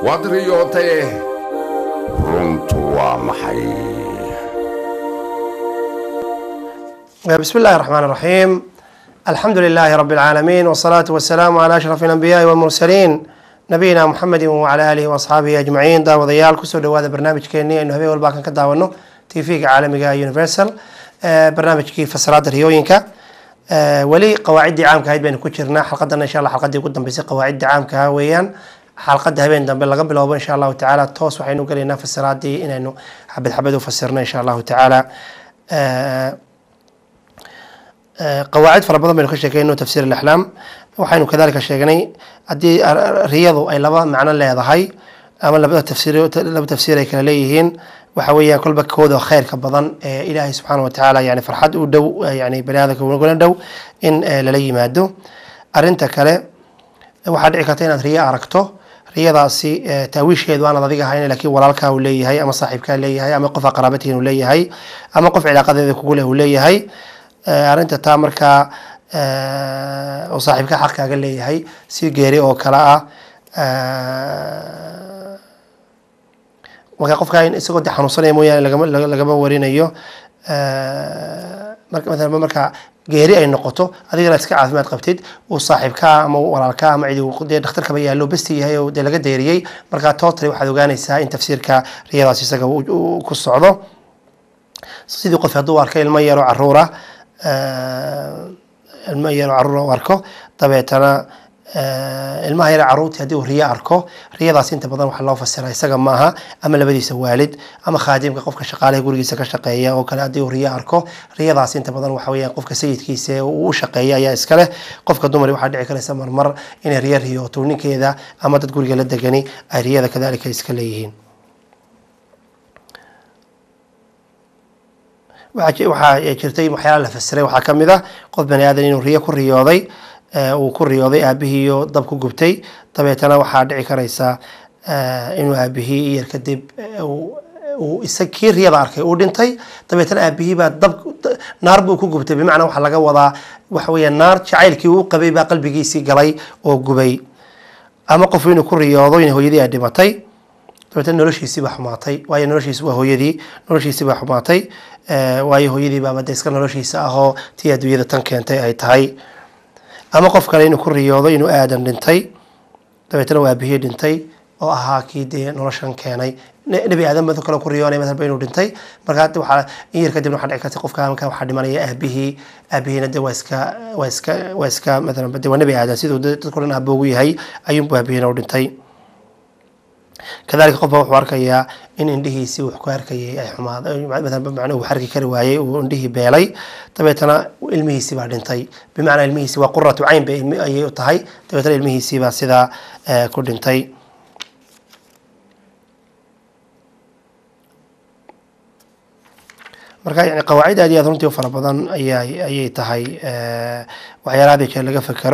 waad riyootee runtu waa maxay بسم الله الرحمن الرحيم الحمد لله رب العالمين والصلاة والسلام على أشرف الأنبياء والمرسلين نبينا محمد وعلى آله وأصحابه أجمعين داوديال كسو دوادا برنامج كيني إنه هبي والباكن كداونو تيفيق عالمي يونيفرسال برنامج كي فسرات ريوينكا ولي قواعد عامka ahayd baynu ku jirnaa xalqadana insha allah xalqadii ugu dambeysay qawaacidda caamka ah weeyaan xalqada habeen dambe laga bilowbo insha allahu tacaala toos waxaynu gelaynaa fasiraadii inaynu xabad xabad u fasirno insha allahu tacaala qawaacid fara badan baynu ka sheekeyno tafsiir alaxlaam waxaynu kadalika sheegnay haddii riyadu ay laba macno leedahay ama labada tafsiir laba tafsiir ay kala leeyihiin waxa weeyaan kolba kooda khayrka badan ee ilaahay subxaana watacaala yani farxad u dhow yani bani aadamka ugula dhow in lala yimaado arinta kale waxaa dhici karta inaad riyo aragto riyadaasi taawiisheedu aanad adiga ahayn laakiin walaalkaa uu leeyahay ama saaxiibkaa leeyahay ama qof qaraabatihin uu leeyahay ama qof cilaaqadeeda kugu leh uu leeyahay arrinta taa markaa oo saaxiibka xaq kaaga leeyahay si geeri oo kale ah marka qofka in isagoo de xanuunsanaya mooyaane lagama lagama warinayo marka maalan marka geeri ay noqoto adigana iska caafimaad qabtid uu saaxiibkaa ama walaalkaa ama cidi dee dhakhtarkaba yaallo besti yahay oo dee laga deeriyey marka totally waxaad ogaanaysaa in tafsiirka riyadaas isaga ku socdo sidii qof hadduu arko ilmo yaro caruura ilmo yaro caruura u arko dabeetana ilmaha yare caruurtii haddii uu riyo arko riyadaas inta badan waxaa loo fasira isaga maaha ama labadiisa waalid ama khaadimka qofka shaqaalaha gurigiisa ka shaqeeya oo kale haddii uu riyo arko riyadaas inta badan waxa weeyaan qofka sayidkiisa ee uu u shaqeeya ayaa iskale qofka dumari waxaa dhici karaysa marmar inay riyo riyooto ninkeeda ama dad guriga la degani ay riyada kadalika iska leeyihiin waxaa jirtay waxyaala la fasiray waxaa kamid ah qof bani aadan inuu riyo ku riyooday uu ku riyooday aabihiiyo dab ku gubtay dabeetana waxaa dhici karaysa inuu aabihii iyar kadib uu isa kii riyada arkay uu dhintay dabeetana aabihii baa dab naar buu ku gubtay bimacnaa waxaa laga wadaa waxa weeya naar jacaylkii uu qabay baa qalbigiisii galay oo gubay ama qof inuu ku riyoodo in hooyadii ay dhimatay dabeetana noloshiisii baa xumaatay waayo noloshiisi waa hooyadii noloshiisii baa xumaatay waayo hooyadii baaba de iska noloshiisa ahoo tii adduunyada tan keentay ay tahay ama qof kale inuu ku riyoodo inuu aadan dhintay dabeetana waa aabihii dhintay oo ahaa kii dee noloshan keenay nebi aadan bado kale ku riyoonay masalba inuu dhintay marka waxaa in yar kadibna waxaa dhici karta qofka halkaa waxaa dhimanaya aabihii aabihiina de waa iska waa iska waa iska matalan de waa nebi aadan siduu dadku dhan aaboogu yahay ayuunbu aabihiina u dhintay kadalika qofba wuxuu arkayaa in indhihiisii wax ku arkayay ay xumaad uu arki kari waayey uu indhihii beelay dabeetana ilmihiisii baa dhintay bimacnaa ilmihiisi waa quratu cayn bay ayay u tahay dabeetana ilmihiisii baa sidaa ku dhintay marka yani qawaacid aad iyo aad runtii u fara badan ayaa ayay tahay waxyaalaha hada jeer laga fekero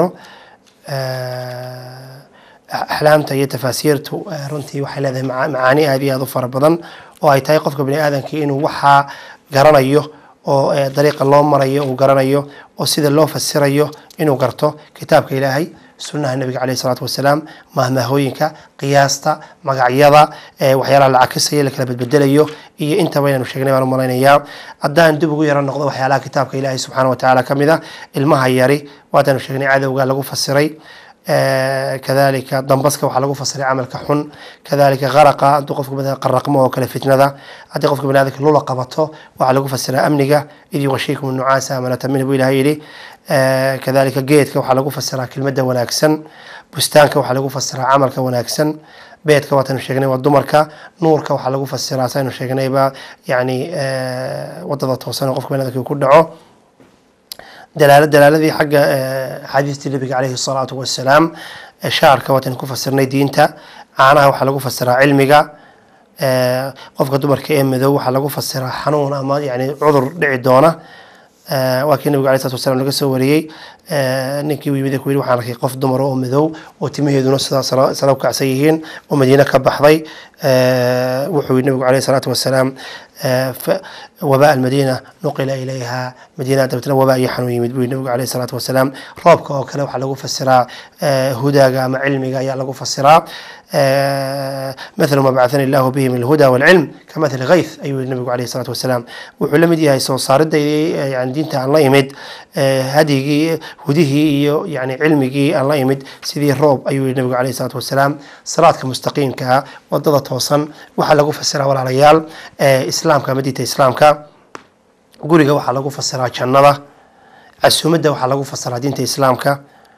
axlaamta iyo tafaasiirtu runtii waxay leedahay macaani aad iyo aad u fara badan oo ay tahay qofka bani aadamkii inuu waxaa garanayo oo dariiqa loo marayo uu garanayo oo sida loo fasirayo inuu garto kitaabka ilaahay sunnaha nabiga caleyhi salaatu wasalaam mahmaahooyinka qiyaasta magacyada waxyaalaha la cakisaya la kala bedbedelayo iyo intaba inaynu sheegnay baan u malaynayaa haddaan dib ugu yaro noqdo waxyaalaha kitaabka ilaahay subxaana watacaala ka mid a ilmaha yari waataanu sheegnay cadowga lagu fasiray kadalika dambaska waxaa lagu fasiray camalka xun kadalika qaraqa hadduu qofka bani qaraqmo oo kale fitnada haddii qofka bani aadamka lula qabato waxaa lagu fasiraa amniga id yuqashiikum nucaasa amanata min buu ilahay yidhi kadalika geedka waxaa lagu fasiraa kelmadda wanaagsan bustaanka waxaa lagu fasiraa camalka wanaagsan beedka waataynu sheegnay waa dumarka nuurka waxaa lagu fasiraa saynu sheegnayba yani wadada toosan oo qofka bani aadamka ku dhaco dalaala dalaaladii xagga axaadiistii nabiga caleyhi salaatu wasalaam shaarka waataynu ku fasirnay diinta caanaha waxaa lagu fasiraa cilmiga qofka dumarka ee madow waxaa lagu fasiraa xanuun ama yani cudur dhici doona waa kii nabigu alay slatu wasalaam laga soo wariyey ninkii u yimid ku yidhi waxaan arkay qof dumar oo madow oo timaheeduna sidaa sala u kacsan yihiin oo madiine ka baxday wuxuu yidhi nabigu alayh salaatu wasalaam wabaa almadiina nuqila ilayha madiina dabeetna wabaa iyo xanuun yimid buu yidhi nabigu alayh salaatu wasalaam roobka oo kale waxaa lagu fasiraa hudaaga ama cilmiga ayaa lagu fasiraa مثل ما بعثني الله به من الهدى والعلم كمثل غيث أيها النبي عليه الصلاة والسلام wuxuu la mid yahay soo saaridda yani diinta aan la imid hadigii hudihii iyo yani cilmigii aan la imid sidii roob ayuu yihi nabigu alayh الصلاة والسلام salaadka mustaqiimka ah wadada toosan waxaa lagu fasiraa walaalayaal islaamka ama diinta islaamka guriga waxaa lagu fasiraa jannada casuumadda waxaa lagu fasiraa diinta islaamka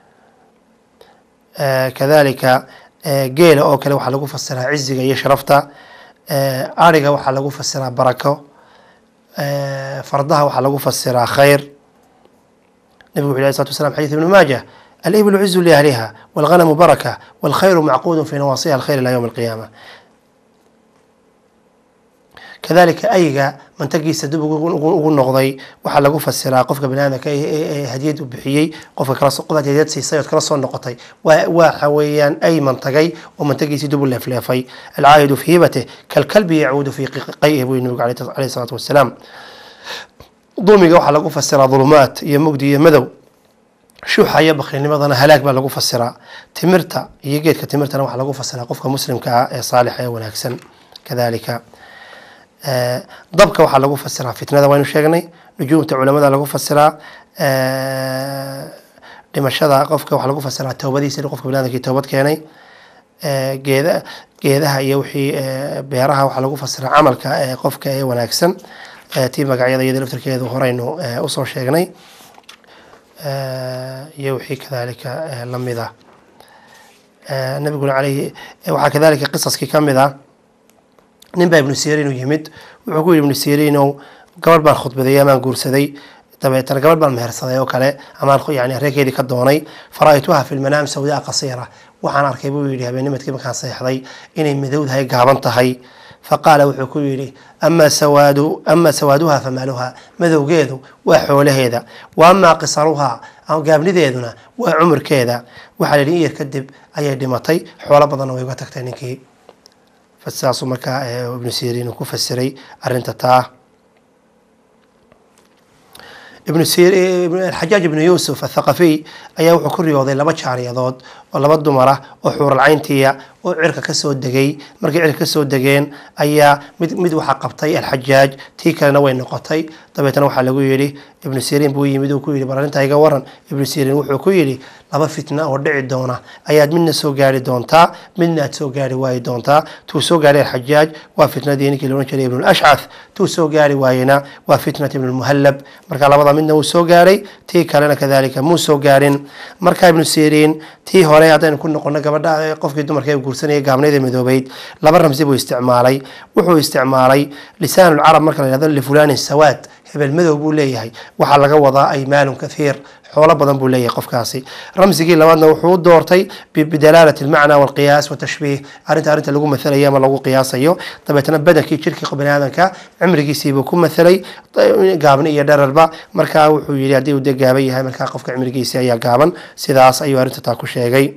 kadalika geela oo kale waxaa lagu fasiraa ciziga iyo sharafta ariga waxaa lagu fasiraa barako fardaha waxaa lagu fasiraa khayr nabigu wuxu lh slatu waslam xadيث ibn maaja aliblu cizu liahliha wاlghanamu baraka wاlkhayru macquud fi nawaasiha alkhayr ilى ywm اlqiyama kadalika ayga mantagiisa dib ugu noqday waxaa lagu fasiraa qofka baniaadamka hadiyad u bixiyey qofka qof hadiyad siisay ood kala soo noqotay waxa weeyaan ay mantagay oo mantagiisii dib u leefleefay alcaahidu fi hibatih kalkalbi yacuudu fi qayh buu nabigu alayh salaatu wasalaam dulmiga waxaa lagu fasiraa dulumaat iyo mugdi iyo madow shuuxa iyo bakrinimadana halaag baa lagu fasiraa timirta iyo geedka timirtana waxaa lagu fasiraa qofka muslimka ah ee saalixa ee wanaagsan kadalika dabka waxaa lagu fasiraa fitnada waynu sheegnay nujuumta culamada lagu fasiraa dhimashada qofka waxaa lagu fasiraa towbadiisa qofka baniadamkii toobad keenay geeda geedaha iyo wixii beeraha waxaa lagu fasiraa camalka qofka ee wanaagsan tii magacyada iyada laftarkeedu horeynu usoo sheegnay iyo wixii kadalika lamid ah nabiguna aleyhi waxaa kadalika qisaskii kamid ah nin baa ibnu sirin u yimid wuxuu ku yidhi ibnu sirinow gabadh baan khudbadeeyey amaan guursaday dabeetana gabadh baan mehersaday oo kale amaan yani reerkeedii ka doonay fara-aytuha fi lmanaam sawdaa qasiira waxaan arkay buu yidhi habeenimadkii markaan seexday inay madowdahay gaaban tahay faqaala wuxuu ku yidhi ama sawaadu ama sawaaduha famaaluha madowgeedu waa xoolaheeda wa amaa qisaruha gaabnideeduna waa cumurkeeda waxaa la yidhi iyar kadib ayay dhimatay xoolo badanna way uga tagtay ninkii saasuu markaa ibnu sirin uu ku fasiray arinta taa ibnu xajaaj ibnu yuusuf athaqafiy ayaa wuxuu ku riyooday laba jaariyadood oo laba dumar ah oo xuuralcayntiya oo cirka kasoo degay markay cirka kasoo degeen ayaa mid mid waxaa qabtay alxajaaj tii kalena way noqotay dabeetna waxaa lagu yidhi ibnu sirin buu yimid uu ku yidhi bal arrintaa iga waran ibnu sirin wuxuu ku yidhi laba fitna oo dhici doona ayaad midna soo gaari doontaa midna aad soo gaari waayi doontaa tuu soo gaaray alxajaaj waa fitnadii ninkii loodhan jiray ibnu lashcath tuu soo gaari waayena waa fitnat ibnu lmuhallab marka labada midna wuu soo gaaray tii kalena kadalika muu soo gaarin marka ibnu sirin tii hore haddaynu ku noqono gabadha qofkii dumarka guursanaya gaabnayda midoobeyd laba ramsi buu isticmaalay wuxuu isticmaalay lisaanulcarab marka la yhahdo lifulanin sawaad hebel madow buu leeyahay waxaa laga wadaa aymaalun kathiir xoolo badan buu leeyahay qofkaasi ramsigii labaadna wuxuu u doortay bidalaalati almacna walqiyaas watashbiih arrinta arrinta lagu mathalayo ama lagu qiyaasayo dabeetna badankii jirkii bani aadamka cimrigiisiibuu ku mathalay gaabni iyo dherarba markaa wuxuu yidhi haddii uu dee gaaban yahay markaa qofka cimrigiisi ayaa gaaban sidaas ayuu arrinta taa ku sheegay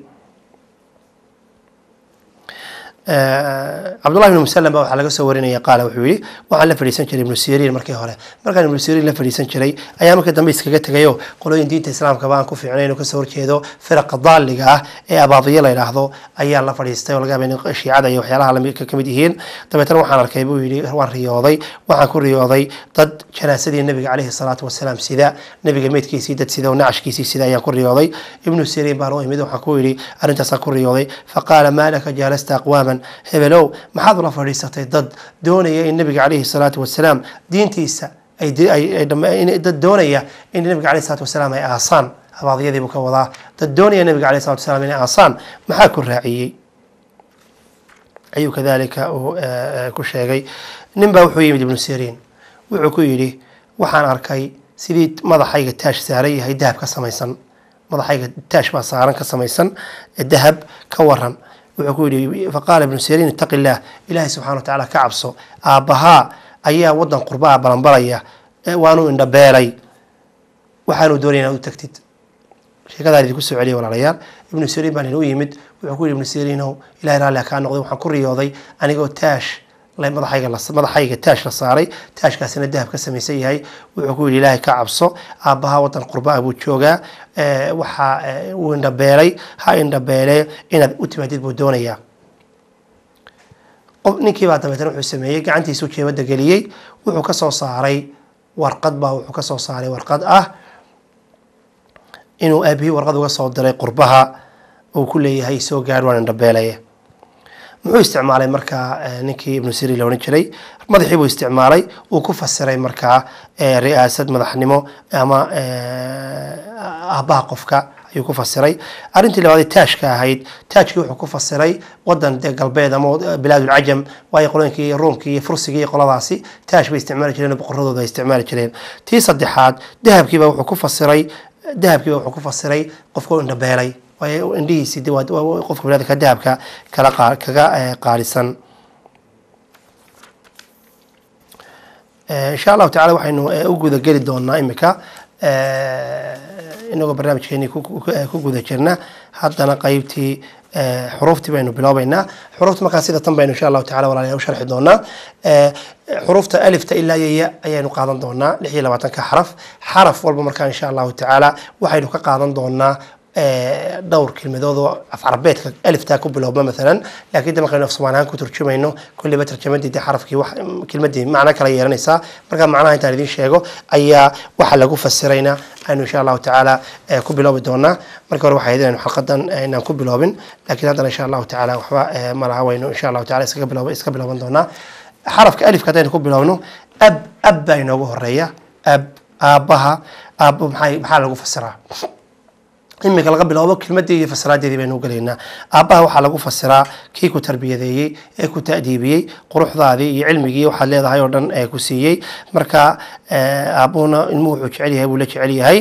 cabdullahi ibnu musalam ba waxaa laga soo warinaya qaala wuxuu yihi waxaan la fadhiisan jiray ibnu siriin markii hore markaan ibnu siriin la fadhiisan jiray ayaa markii dambe iskaga tegayo qolooyin diinta islaamka ba aan ku fiicnay inuu kasoo horjeedo firaqa daaliga ah ee abaadiyo la yidhaahdo ayaa la fadhiistay oo laga yaaba in shiicada iyo waxyaalaha ka mid yihiin dabeetna waxaan arkay buu yidhi waan riyooday waxaan ku riyooday dad janaasadii nabiga caleyhi salaatu wasalaam sida nabiga meydkiisii dad sida oo nacashkiisii sida ayaan ku riyooday ibnu siriin baan u imid waxaan ku yidhi arrintaasaan ku riyooday faqaala maa laka jaalasta aqwaaman hebelow maxaad ula fadhiisatay dad doonaya in nabiga caleyhi salaatu wasalaam diintiisa dad doonaya in nabiga caleyhi salaatu wasalaam ay aasaan abaadiyadiibuu ka wadaa dad doonaya nabiga caleyhi salatu wasalaam inay aasaan maxaa ku raaciyey ayuu kadalika uu ku sheegay nin baa wuxuu yimid ibnu siriin wuxuu ku yidhi waxaan arkay sidii madaxayga taash saaran yahay dahab ka samaysan madaxayga taash baa saaran ka samaysan dahab ka waran wuxuu ku yidhi faqaala ibnu siriin itaqi illaah ilaahay subxana wa tacaala ka cabso aabbahaa ayaa waddan qurbaha balanbalaya waanu indhabeelay waxaanu doonaya inaad u tagtid sheekadaan idinku soo celiya walaalayaal ibnu siriin baan inuu yimid wuxuu ku yidhi ibnu siriinow ilahay raalli ha kaa noqday waxaan ku riyooday anigoo taash madaxayga madaxayga taash la saaray taashkaasina dahab ka samaysan yahay wuxuu ku yidhi ilaahay ka cabso aabbaha waddan qurba ah buu joogaa waxaa uu indhabeelay ha indhabeele inaad u timaadid buu doonayaa ninkii baa dabeetana wuxuu sameeyey gacantiisuu jeebadda geliyey wuxuu ka soo saaray warqad baa wuxuu ka soo saaray warqad ah inuu aabihii warqad uga soo diray qurbaha uu ku leeyahay soo gaar waan indhabeelaya muxuu isticmaalay markaa ninkii ibnu siri la odhan jiray madaxii buu isticmaalay uu ku fasiray markaa ri'aasad madaxnimo ama aabbaha qofka ayuu ku fasiray arrintii labaad taashka ahayd taajkii wuxuu ku fasiray wadan dee galbeed ama bilaadulcajam waayo qolooyinkii iyo ruumkii iyo fursigii iyo qoladaasi taash bay isticmaali jireen boqoradooda ay isticmaali jireen tii saddexaad dahabkiiba wuxuu ku fasiray dahabkiiba wuxuu ku fasiray qofka u indhabeelay waayo indhihiisi de waa qofka biniadamka dahabka kala qa kaga qaalisan insha allahu tacala waxaynu u guda geli doonaa imika inagoo barnaamijkeeni ku guda jirna haddana qeybtii xuruuftii baynu biloobeynaa xuruufta markaa sida tan baynu insha allahu tacala walaalayaal u sharxi doonaa xuruufta alifta ilaa yaya ayaynu qaadan doonaa lix iyo labaatanka xaraf xaraf walba markaa insha allahu tacaala waxaynu ka qaadan doonaa dhowr kelmadood oo af carabeedka aliftaa ku biloobma maalan laakiin de markaynu af soomaali ahaan ku turjumayno kulliba tarjamadii de xarafkii wax kelmadii macno kala yeelanaysaa marka macnaha intaan idiin sheego ayaa waxa lagu fasirayna aynu insha allahu tacaala ku biloobi doonaa marka hore waxay ahayd inaynu xalqadan inaan ku biloobin laakiin haddana insha allahu tacaala waxba malaha waynu insha allahu taala iskaga biloob iska bilooban doonaa xarafka alifka haddaynu ku biloobno ab ab baa inoogu horeeya ab aabbaha aabbo maxay maxaa lagu fasiraa imika laga biloobo kelmadii iyo fasiraadeedii baynu gelaynaa aabbaha waxaa lagu fasiraa kii ku tarbiyadeeyey ee ku ta'diibiyey quruxdaadii iyo cilmigii waxaad leedahay oo dhan ee ku siiyey marka aabbuhuna ilmuhu wuxuu jecel yahay buu la jecel yahay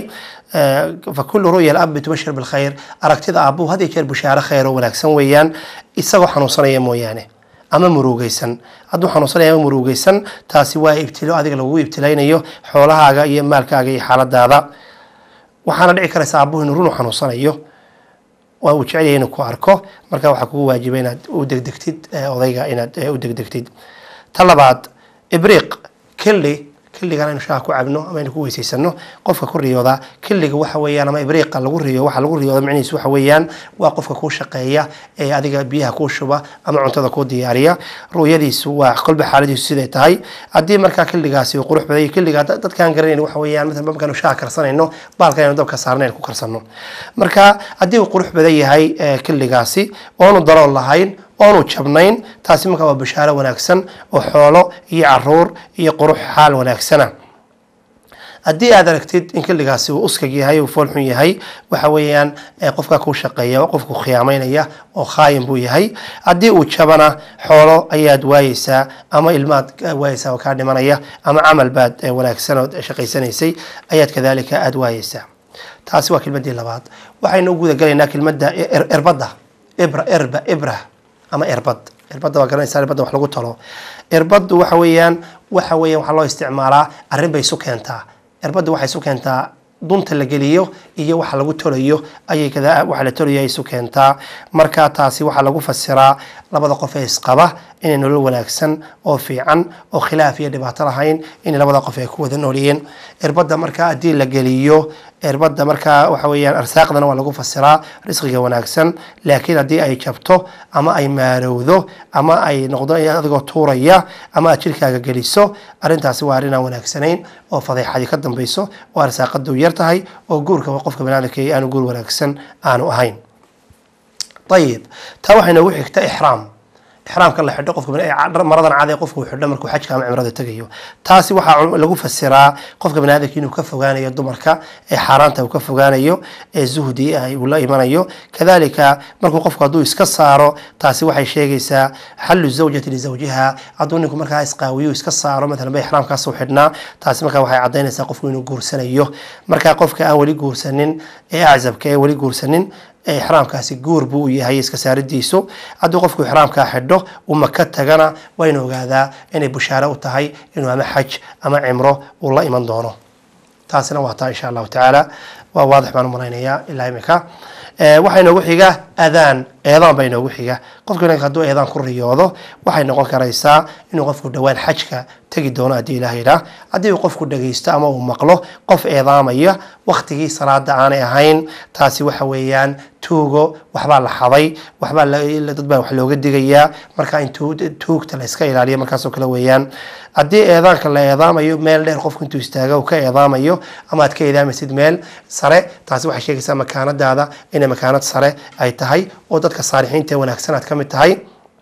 fakulu ru'ya alabi tubashir bilkhayr aragtida aabbuhu had iyo jeer bushaaro khayr oo wanaagsan weeyaan isagoo xanuunsanaya mooyaane ama murugeysan hadduu xanuunsanaya ama murugeysan taasi waa ibtilo adiga lagugu ibtilaynayo xoolahaaga iyo maalkaaga iyo xaaladaada waxaana dhici karaysa aabuhu inuu runu xanuunsanayo waa uu jecel yahay inuu ku arko marka waxaa kugu waajiba inaad u degdegtid odayga inaad u degdegtid ta labaad ibriiq kelli killigan aynu shaaha ku cabno ama aynu ku weysaysano qofka ku riyooda killiga waxa weeyaan ama ibriiqa lagu riyo waxa lagu riyooda micnihiisu waxa weeyaan waa qofka kuu shaqeeya ee adiga biyaha kuu shuba ama cuntada kuu diyaariya ru'yadiisu waa kolba xaaladiisu siday tahay haddii markaa killigaasi uu qurux badan killiga dadkaan garanayn waxa weeyaan مثلا markaanu shaaha karsanayno baalka aynu dabka saarna aynu ku karsano marka haddii uu qurux badan yahay killigaasi oonu dalool lahayn oonu jabnayn taasi markaa waa bashaaro wanaagsan oo xoolo iyo caruur iyo qurux xaal wanaagsana haddii aad aragtid in killigaasi uu uskag yahay uu foolxun yahay waxa weeyaan qofkaa kuu shaqeeya qofku khiyaamaynaya oo khaayin buu yahay haddii uu jabana xoolo ayaad waayeysaa ama ilmaad waayeysaa oo kaa dhimanaya ama camal baad wanaagsan oo shaqaysanaysay ayaad kadalika aada waayeysaa taasi waa kelmadii labaad waxaynu u guda galaynaa kelmadda erbadda ibra erba ibra ama erbad erbadda waa garanaysaa erbadda wax lagu talo erbaddu waxa weeyaan waxa weeyaan waxaa loo isticmaalaa arrin bay isu keentaa erbaddu waxay isu keentaa dunta la geliyo iyo waxa lagu tolayo ayay kada waxa la tolayo ay isu keentaa marka taasi waxaa lagu fasiraa labada qof ee isqaba inay nolol wanaagsan oo fiican oo khilaaf iyo dhibaato lahayn inay labada qof ay ku wada nooliyeen erbadda markaa haddii la geliyo erbadda markaa waxa weeyaan arsaaqdana waa lagu fasiraa risqiga wanaagsan laakiin haddii ay jabto ama ay maarowdo ama ay noqdo adigoo tuuraya ama aad jirkaaga geliso arrintaasi waa arrin aan wanaagsanayn oo fadeexadii ka dambayso oo arsaaqadu yar tahay oo guurka qofka banaadamka aanu guur wanaagsan aanu ahayn ayib taa waxay noogu xigta ixraam ixraamka la xidho qofka maradan cad ee qofka uu xidho markuu xajka ama cimrada tegayo taasi waxaa lagu fasiraa qofka baniaadamka inuu ka fogaanayo dumarka ee xaaraanta uu ka fogaanayo ee zuhdi uu la imanayo kadalika markuu qofku hadduu iska saaro taasi waxay sheegaysaa xallu zawjati lizawjiha hadduu ninku markaa isqaawiyo iska saaro maalan ba ixraamkaas u xidhnaa taasi markaa waxay caddaynaysaa qofku inuu guursanayo marka qofka aan weli guursanin ee aczabka ee weli guursanin ixraamkaasi guur buu u yahay iska saaridiisu hadduu qofku ixraamkaa xidho uu maka tagana waynu ogaadaa inay bushaaro u tahay inuu ama xaj ama cimro uu la iman doono taasina waa taa insha allahu tacaala waa waadix baan malaynayaa ilaa imika waxaa inoogu xiga adaan eedaan baa inoogu xiga qofka inanka hadduu eedaan ku riyoodo waxay noqon karaysaa inuu qofku dhowaan xajka tegi doono haddii ilaah yidhaah haddii uu qofku dhagaysto ama uu maqlo qof eedaamaya waktigii salaada aanay ahayn taasi waxa weeyaan tuugo waxbaa la xaday waxbaa dad baa wax looga digayaa marka in tuugta la iska ilaaliyo markaasoo kale weeyaan haddii eedaanka la eedaamayo meel dheer qofku intuu istaaga uu ka eedaamayo ama aad ka eedaamaysid meel sare taasi waxay sheegaysaa makaanadaada inay makaanad sare ay tahay oo dadka saalixiinta ee wanaagsan aad ka mid tahay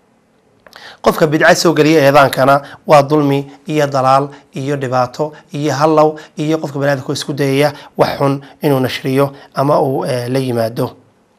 qofka bidca soo geliya eedaankana waa dulmi iyo dalaal iyo dhibaato iyo hallow iyo qofka baniadamka isku dayaya wax xun inuu nashriyo ama uu la yimaado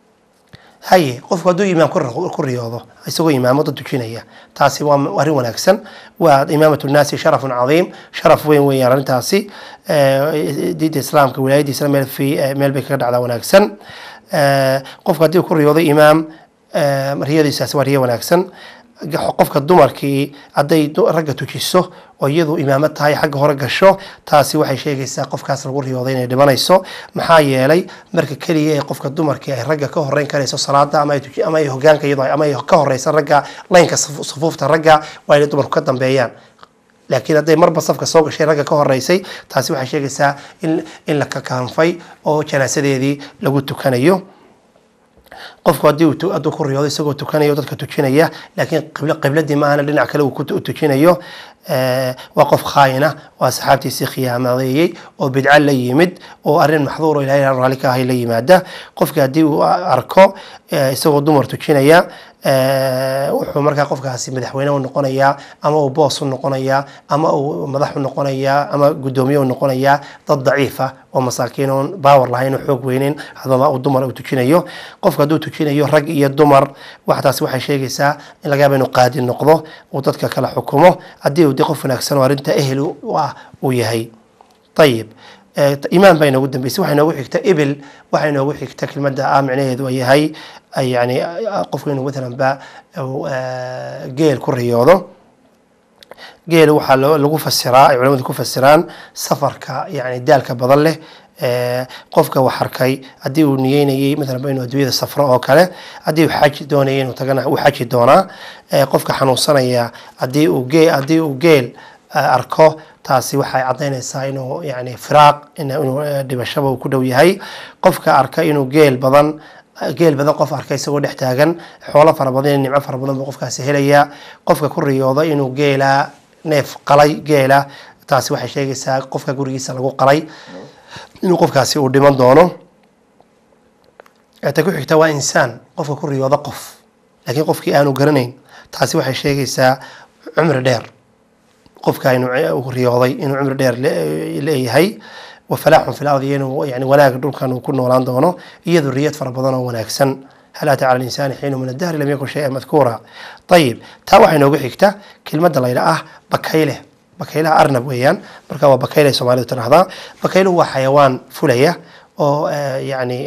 haye qofku hadduu imaam ku riyoodo isagoo imaamo dad tujinaya taasi waa arrin wanaagsan waa imaamat nnaasi sharafun cadiim sharaf weyn weeyaan arrintaasi diinta islaamka wilaayadiisana meel fi meel bay kaga dhacdaa wanaagsan qofku haddii ku riyoodo imaam riyadiisaasi waa riyo wanaagsan qofka dumarkii hadday ragga tujiso oo iyadu imaamo tahay xagga hore gasho taasi waxay sheegaysaa qofkaas lagu riyooday inay dhimanayso maxaa yeelay marka keliya ee qofka dumarkii ay ragga ka horeyn karayso salaada ama ama ay hogaanka iyado ama ay ka horeysa ragga laynka sufuufta ragga waa inay dumarku ka dambeeyaan laakiin hadday marba safka soo gashay ragga ka horeysay taasi waxay sheegaysaa in in la kakaanfay oo janaasadeedii lagu tukanayo qofku haddii hadduu ku riyoodo isagoo tukanayo dadka tujinaya laakiin qibladii maahana dhinac kale uu ku tujinayo waa qof khaayina oo asxaabtiisii khiyaamadeeyey oo bidco la yimid oo arrin maxduur oo ilahay raalli ka ahay la yimaada qofki haddii uu arko isagoo dumar tujinaya wuxuu markaa qofkaasi madaxweyne u noqonayaa ama uu boos u noqonayaa ama uu madax u noqonayaa ama guddoomiye u noqonayaa dad daciifa oo masaakiin oon baawar lahayn oo xoog weyneyn hadaba uu dumar uu tujinayo qofka hadduu tujinayo rag iyo dumar waxtaasi waxay sheegaysaa in laga yaaba inuu qaadi noqdo uu dadka kala xukumo haddii uu de qof wanaagsan oo arrinta ehel u ah uu yahay ayib imaan baa inoogu dambeysay waxaa inoogu xigta ibil waxaa inoogu xigta kelmadda ah micnaheedu ay yahay yani qofku inuu matalan ba geel ku riyoodo geel waxaa lagu fasiraa ay culamadu ku fasiraan safarka yani daalka badan leh qofka wax arkay haddii uu niyeynayay matalan ba inuu adduunyada safro oo kale haddii uu xaj doonayay inuu tagana uu xaji doonaa qofka xanuunsanaya haddii uu gee haddii uu geel arko taasi waxay caddaynaysaa inuu yani firaaq inuu dhibashaba uu ku dhow yahay qofka arka inuu geel badan geel badan qof arka isagoo dhex taagan xoolo fara badan iyo nimco fara badan buu qofkaasi helayaa qofka ku riyooda inuu geela neef qalay geela taasi waxay sheegaysaa qofka gurigiisa lagu qalay inuu qofkaasi uu dhiman doono ta ku xigta waa insaan qofka ku riyooda qof laakiin qofkii aanu garanayn taasi waxay sheegaysaa cumri dheer qofka inuu riyooday inuu cumri dheer leeyahay wafalaaxun fi lardi inuu yani wanaag dhulkan uu ku noolaan doono iyo duriyad fara badan oo wanaagsan hal ata cala linsaani xiinu min adahri lam yakun shaya madkuura ayib taa waxay noogu xigta kelmadda layidha ah bakayle bakaylaha arnab weeyaan marka waa bakayle soomaalidu tidhahdaa bakayluhu waa xayawaan fulaya oo yani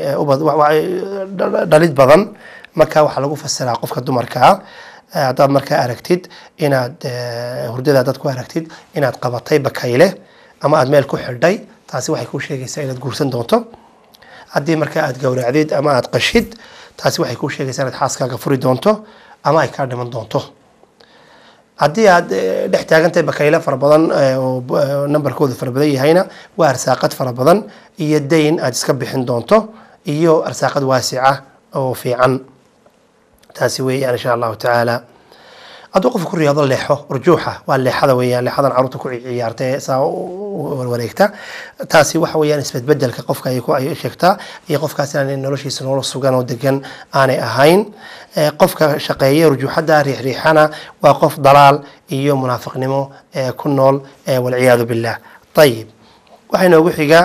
dhalid badan marka waxaa lagu fasiraa qofka dumarka ah haddaad markaa aragtid inaad hurdada dad ku aragtid inaad qabatay bakayle ama aad meel ku xidhay taasi waxay kuu sheegaysaa inaad guursan doonto haddii markaa aad gowracdid ama aad qashid taasi waxay kuu sheegaysaa inaad xaaskaaga furi doonto ama ay kaa dhiman doonto haddii aad dhex taagantahay bakayle fara badan oo numberkoodu fara badan yahayna waa arsaaqad fara badan iyo dayn aad iska bixin doonto iyo arsaaqad waasica oo fiican taasi weeyaan insha allahu tacaala hadduu qofka ku riyaado leexo urjuuxa waa leexada weeyaan leexadan caruurta ku ciyaarta ee saa wareegta taasi waxa weeyaan isbedbedelka qofka ay ku ay sheegtaa iyo qofkaas inaan noloshiisa nolol sugan oo degan aanay ahayn qofka shaqeeya urjuuxada riixriixana waa qof dalaal iyo munaafiqnimo ku nool walciyaadu billah ayib waxaa inoogu xiga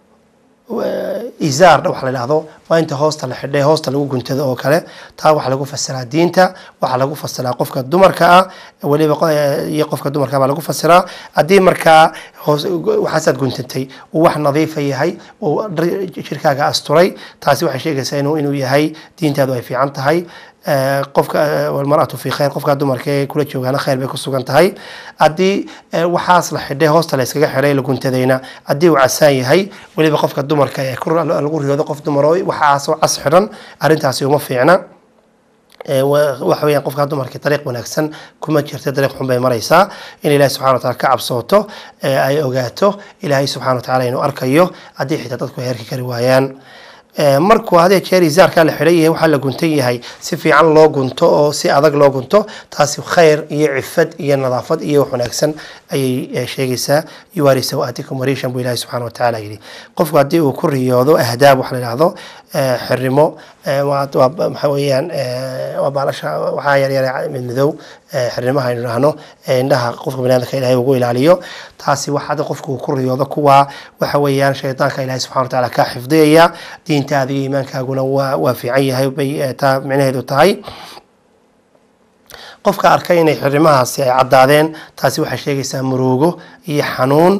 izaar waxa la dhahdo waa inta hoosta la xidhay hoosta lagu guntado oo kale taa waxaa lagu fasiraa diinta waxaa lagu fasiraa qofka dumarka ah weliba iyo qofka dumarka baa lagu fasiraa haddii markaa hoos waxaasaad guntantay uu wax nadiifa yahay uu jirkaaga asturay taasi waxay sheegaysaa inuu inuu yahay diintaadu ay fiican tahay eh, qofka eh, walmar'atu fi khayr qofka dumarka ee kula joogaana khayr bay ku sugan tahay haddii eh, waxaas la xidhay hoosta la iskaga xidhay la guntadayna haddii uu casaan yahay weliba qofka dumarka ee ku- lagu riyoodo qof dumar oo waxaasoo cas xidhan arrintaasi uma fiicna ee wa- waxa weeyaan qofka dumarka dariiq wanaagsan kuma jirta dariiq xun bay maraysaa in ilaahay subxana wa taala ka cabsooto ee ay ogaato ilaahay subxana wa tacaala inuu arkayo haddii xitaa dadku ay herki kari waayaan Ee, markuu hadee jeer izaarkaa la xidhan yahay waxaa la guntan yahay si fiican loo gunto oo si adag loo gunto taasi khayr iyo cifad iyo nadaafad iyo wax wanaagsan ayay eh, sheegaysaa yuwaari sawaatikum wariishan buu ilaahi subxana wa tacaala yidhi qofku haddii uu ku riyoodo ahdaab wax la yidhaahdo eh, xirimo eh, waa waa- maxaa weeyaan eh, waa baalasha waxaa yaryar mid madow eh, xirimaha aynu idhaahno ee indhaha qofka baniaadamka ilaahay ugu ilaaliyo taasi wax hadda qofku uu ku riyoodo kuwa waxa weeyaan shaydaanka ilaahay subxana wa tacaala kaa xifdiyaya diintaada iyo iimaankaaguna waa waa fiican yahay bay eh, taa micnaheedu tahay qofka arkay inay xirimahaasi ay caddaadeen taasi waxay sheegaysaa murugo iyo xanuun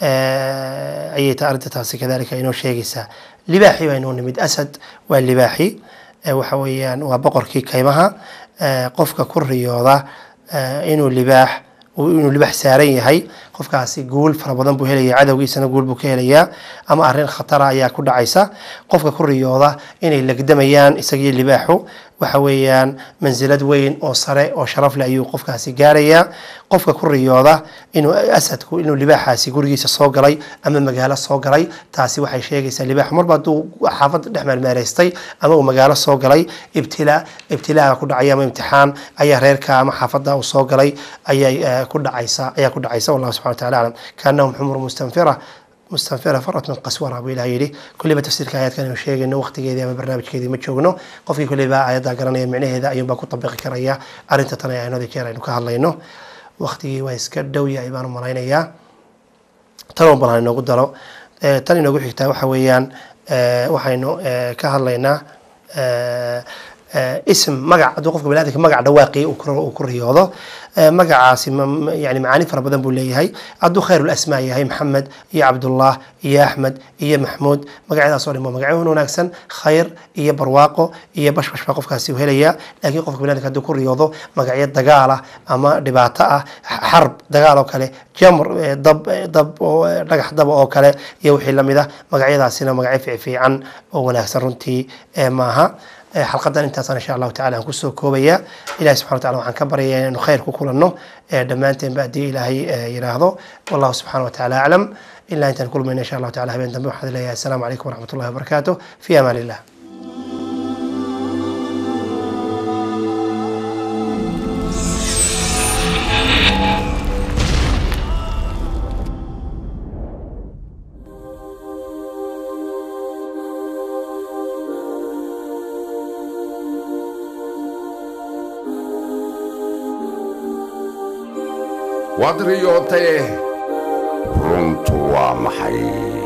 eh, ayay ta arrinta taasi kadalika inoo sheegaysaa libaaxi baa inoo nimid asad waa libaaxi eh, waxa weeyaan waa boqorkii kaymaha eh, qofka ku riyooda eh, inuu libaax uu- inuu libaax saaran yahay qofkaasi guul fara badan buu helaya cadowgiisana guul buu ka helayaa ama arrin khatara ayaa ku dhacaysa qofka ku riyooda inay legdamayaan isagiyo libaaxu waxa weeyaan mansilad weyn oo sare oo sharaf leh ayuu qofkaasi gaarayaa qofka ku riyooda inuu asadku inuu libaaxaasi gurigiisa soo galay ama magaalo soo galay taasi waxay sheegaysaa libaaxu marba hadduu xaafadda dhex meelmeelaystay ama uu magaalo soo galay ibtilaa ibtilaaga ku dhacaya ama imtixaan ayaa reerka ama xaafadda uu soo galay ayay eh, ku dhacaysa ayaa ku dhacaysa wallahu subxana wa taala aclam kaanahum xumur mustanfira mustanfira farat min qaswara buu ilaah yidhi kulliba tafsiirka aayadkan aynu sheegayno waqtigeedii ama barnaamijkeedii ma joogno qofkii kulliba aayadda garanaya micnaheeda ayuunbaa ku tabiqi karaya arrinta tan ee aynada jeer aynu ka hadlayno waqtigii waa iska dhow yahay baan u malaynayaa tan oo balan inoogu daro Eh, tan inoogu xigtaa waxa weeyaan eh, waxaynu eh, ka hadlaynaa eh, eh, ism magac hadduu qofka baniadamka magac dhawaaqii uu ku- uu ku riyoodo eh, magacaasi ma- ma- yani macaani fara badan buu leeyahay hadduu khayr asmaa yahay maxamed iyo cabdullah iyo axmed iyo maxmuud magacyadaas oo dhan waa magacyo wanaagsan khayr iyo barwaaqo iyo bashbash baa qofkaasi u helaya laakiin qofka baniadamka hadduu ku riyoodo magacyo dagaal ah ama dhibaato ah xarb dagaal oo kale jamr eh, dab eh, dab oo eh, dhagax daba oo kale iyo wixii lamid ah magacyadaasina magacyo fiifiican oo wanaagsan runtii eh, maaha Eh, xalqadan intaasaan insha allahu tacala aan kusoo koobaya ilahi subxana wa tacala waxaan ka baryayaa inaynu khayr ku kulanno eh, dhammaanteenba haddii ilaahay eh, yidhaahdo wallahu subxana wa tacaala aclam ilaa intaan kulmayna insha allahu tacala habeen dambe waxaan leeyahay asalaamu calaykum waraxmat ullahi wabarakaatu fi amaan illah waad riyootee runtu waa maxay